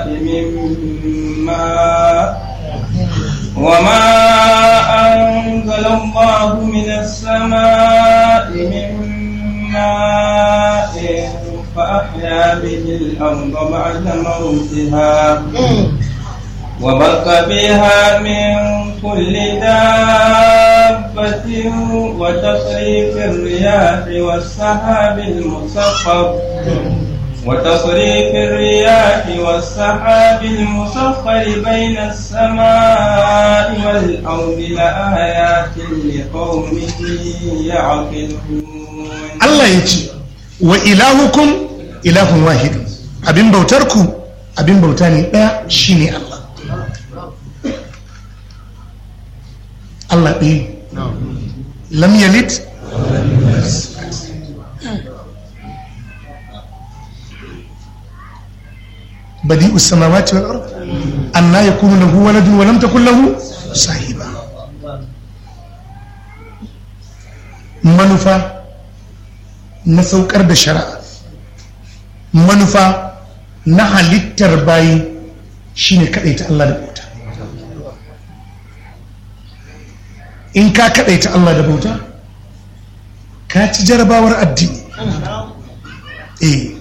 من ماء وما أنزل الله من السماء من ماء فأحيا به الأرض بعد موتها وبث فيها من كل دابة وتصريف الرياح والسحاب المسخر وتصريف الرياح والسحاب المسخر بين السماء والأرض لآيات لقوم يعقلون Allah ya ce wa ilahukum ilahun wahid abin bautarku abin bauta ne ɗaya shine Allah Allah ɗaya lam yalid badi'u samawati wal ard anna yakunu lahu waladun wa lam takul lahu sahiba manufa na saukar da shari'a manufa na halittar bayi shine kadaita Allah da bauta in ka kadaita Allah da bauta ka ci jarabawar addini eh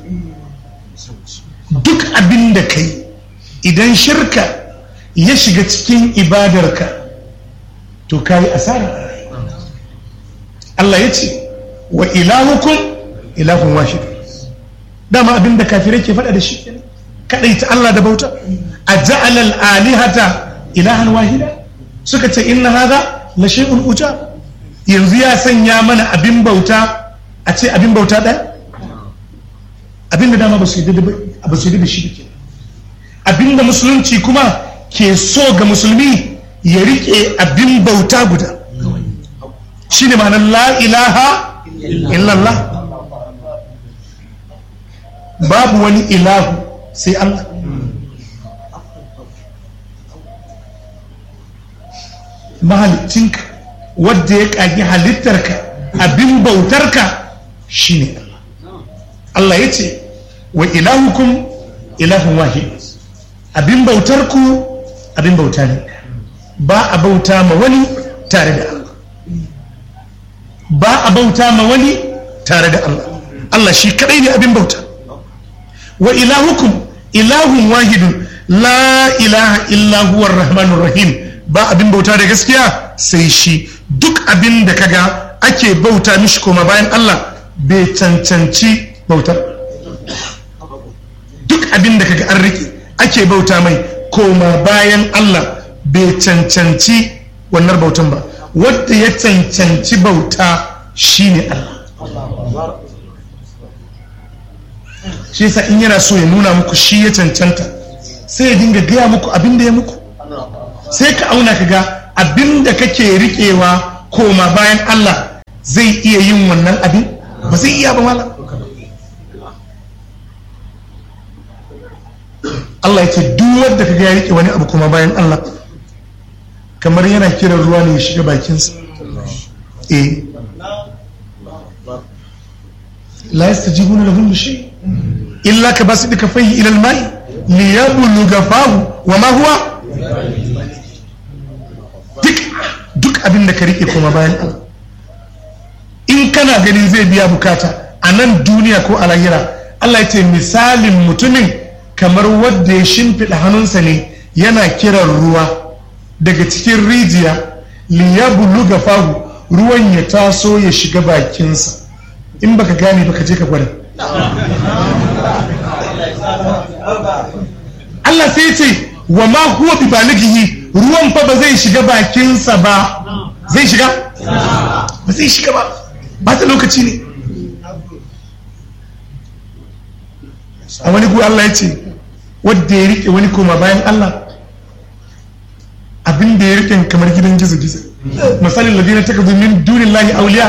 duk abin da kai idan shirka ya shiga cikin ibadarka to ka yi asara Allah ya ce wa ilahukum ilahun wahid dama abin da kafirai ke faɗa da shi kadai ta Allah da bauta a ja'alal alihata ilahan wahida suka ce inna hadha la shay'un uja yanzu ya sanya mana abin bauta a ce abin bauta ɗaya abin da dama ba su yi ba su yi da shi ke abin da musulunci kuma ke so ga musulmi ya rike abin bauta guda shi ne ma'anar la ilaha illallah babu wani ilahu sai Allah mahalicinka wadda ya ƙagi halittarka abin bautarka shi ne Allah Allah ya ce wa ilahukum ilahun wahid abin bautarku abin bauta ne ba a bauta ma wani tare da Allah ba a bauta ma wani tare da Allah Allah shi kadai ne abin bauta wa ilahukum ilahun wahidun la ilaha illa huwa rahmanur rahim ba abin bauta da gaskiya sai shi duk abin da kaga ake bauta mishi koma bayan Allah bai cancanci bautar duk abin da kaga an rike ake bauta mai koma bayan Allah bai cancanci wannan bautan ba wadda ya cancanci bauta shine Allah shi yasa in yana so ya nuna muku shi ya cancanta sai ya dinga gaya muku abin da ya muku sai ka auna ka ga abin da kake riƙewa koma bayan Allah zai iya yin wannan abin ba zai iya ba malam Allah ya ce duk wanda kaga ya rike wani abu kuma bayan Allah kamar yana kiran ruwa ne ya shiga bakinsa eh la yastajibuna lahum bi shay illa ka basu dika fayi ila al-ma'i li yabluga fahu wa ma huwa duk duk abin da ka rike kuma bayan Allah in kana ganin zai biya bukata a nan duniya ko a lahira Allah ya ce misalin mutumin kamar wadda ya shimfiɗa hannunsa ne yana kiran ruwa daga cikin rijiya liyabulu ga fahu ruwan ya taso ya shiga bakinsa in baka gane baka je ka gwada Allah sai ya ce wa ma huwa bi balighi ruwan fa ba zai shiga bakinsa ba zai shiga ba zai shiga ba ba ta lokaci ne a wani gu Allah ya ce wadda ya rike wani koma bayan Allah abin da ya rike kamar gidan gizo gizo misalin ladina ta kazu min dunin lahi auliya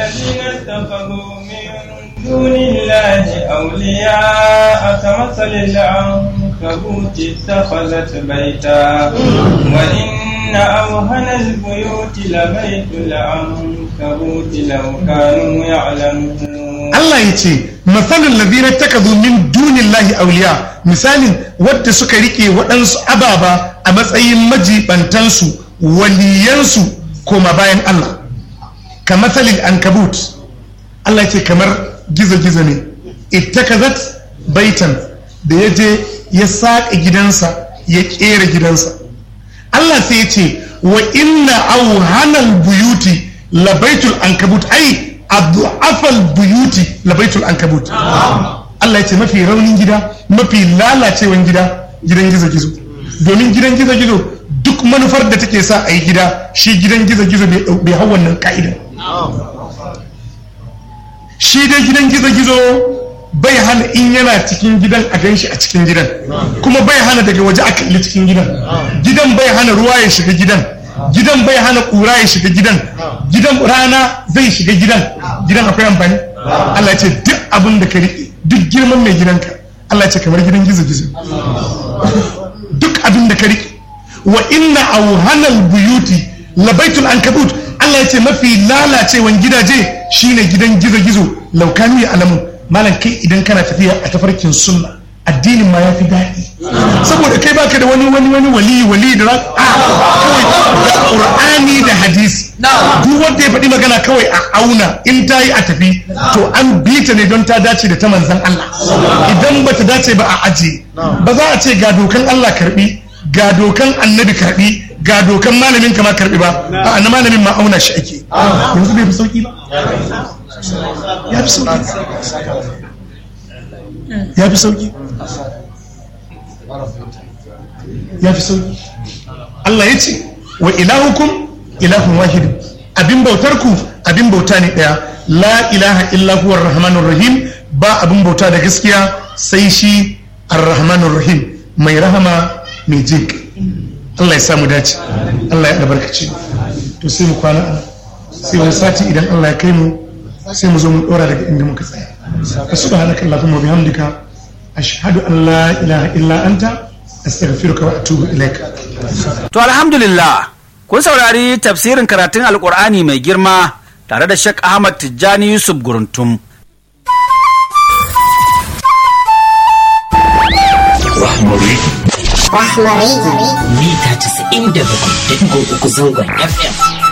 دون الله أولياء كمثل العنكبوت اتخذت بيتا وإن أوهن البيوت لبيت العنكبوت لو كانوا يعلمون Allah ya ce masalin ladina takazu min dunillahi auliya misalin wadda suka rike waɗansu ababa a matsayin majibantansu waliyansu koma bayan Allah ka masalin ankabut Allah ya ce kamar gizo-gizo ne ittakazat baitan da ya je ya saƙa gidansa ya ƙera gidansa Allah sai ya ce wa inna auhanal buyuti labaitul ankabut ai adu'afal buyuti labaitul ankabut Allah ya ce mafi raunin gida mafi lalacewan gida gidan gizo-gizo domin gidan gizo-gizo duk manufar da take sa a yi gida shi gidan gizo-gizo bai hau wannan ka'ida shi dai gidan gizo-gizo bai hana in yana cikin gidan a ganshi a cikin gidan kuma bai hana daga waje a kalli cikin gidan gidan bai hana ruwa ya shiga gidan gidan bai hana kura ya shiga gidan gidan rana zai shiga gidan gidan akwai amfani Allah ya ce duk abin da ka riƙe duk girman mai gidanka Allah ya ce kamar gidan gizo-gizo duk abin da ka riƙe wa inna auhanal buyuti labaitul ankabut Allah ya ce mafi lalacewan gidaje shine gidan gizo-gizo laukani ya alamu malam kai idan kana tafiya a tafarkin sunna addinin ma ya fi daɗi saboda kai baka da wani wani wani wali wali da a kawai da qur'ani da hadisi duk wanda ya faɗi magana kawai a auna in ta yi a tafi to an bi ta ne don ta dace da ta manzan Allah idan ba ta dace ba a ajiye ba za a ce ga dokan Allah karbi ga dokan annabi karbi ga dokan malamin kama karbi ba a na malamin ma auna shi ake yanzu bai fi sauki ba ya fi sauki ya fi sauki ya fi sauki Allah ya ce wa ilahukum ilahun wahid abin bautar ku abin bauta ne daya la ilaha illa huwa rahmanur rahim ba abin bauta da gaskiya sai shi ar-rahmanur rahim mai rahama mai jin Allah ya samu dace Allah ya albarkace to sai mu kwana sai wani sati idan Allah ya kai mu sai mu zo mu dora daga inda muka tsaya subhanaka allahumma bihamdika ashhadu an la ilaha illa anta astaghfiruka wa atubu ilaika To alhamdulillah kun saurari tafsirin karatun alkur'ani mai girma tare da Sheikh Ahmad Tijjani Yusuf Guruntum. Rahmari. Rahmari. Mita 97.3 zangon FM.